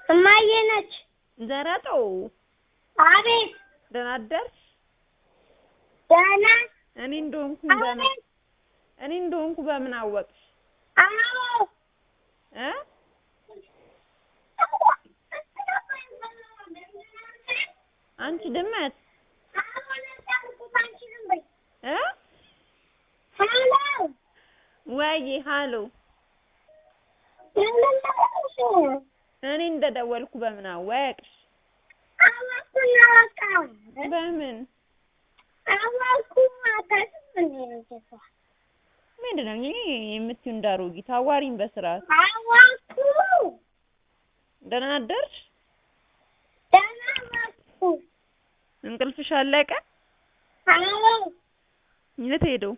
እማዬ ነች። ዘረጠው አቤት ደህና አደርሽ? ደህና እኔ እንደሆንኩ በምን አቤት እኔ እንደሆንኩ በምን አወቅሽ? አዎ እ አንቺ ድመት እ ሄሎ ወይ ሃሎ ምንድን ነው? እኔ እንደደወልኩ በምን አወቅሽ? አወኩና በቃ በምን አወኩ አታውቅም እንዴ ልጅቷ? ምንድን ነው እኔ የምትይው እንዳሮጊት አዋሪኝ በስርዓት አወኩ ደህና አደርሽ? ደህና አወኩ እንቅልፍሽ አለቀ? አዎ የት ሄደው?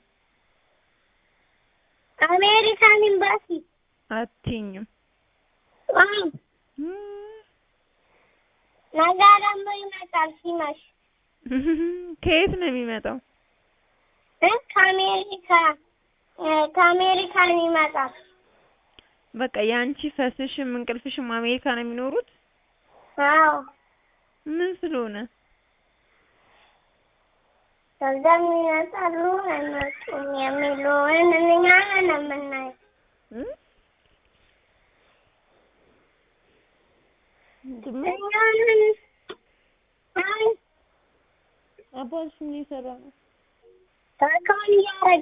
አሜሪካን ኤምባሲ አትይኝም አዎ ነገ ደግሞ ይመጣል ሲመሽ ከየት ነው የሚመጣው? እ ከአሜሪካ እ ከአሜሪካን ይመጣል። በቃ የአንቺ ፈስሽም እንቅልፍሽም አሜሪካ ነው የሚኖሩት? አዎ ምን ስለሆነ? ከዛም ይመጣሉ አይመጡም የሚለውን እኛ ነን የምናየው። እ? ድመት እኛ ነን አይ አባትሽ ምን እየሰራ ነው? ታካውን እያደረገ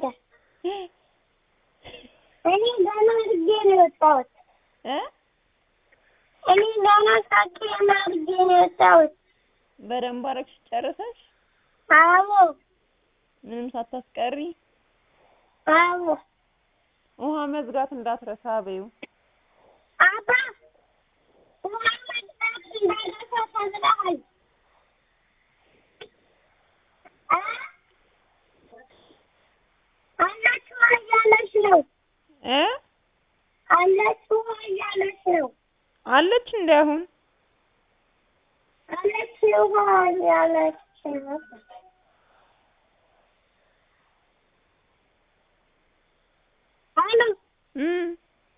እኔ ገና አድርጌ ነው የወጣሁት። እ እኔ ገና ታኬን አድርጌ ነው የወጣሁት። በደንብ አደረግሽ ጨርሰሽ? አዎ ምንም ሳታስቀሪ? አዎ ውሃ መዝጋት እንዳትረሳ በይው። አባ ውሃ መጥታት እንዳይረሳ ተብለሃል። እ አለች ውሃ እያለች ነው። እ አለች ውሃ እያለች ነው። አለች እንዴ አሁን? አለች ውሃ እያለች ነው። አሎ እም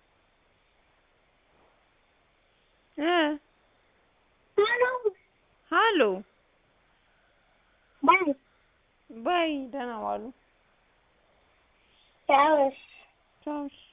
እ አሎ ሃሎ ባይ ባይ ደህና ዋሉ። ቻው። ቻው እሺ።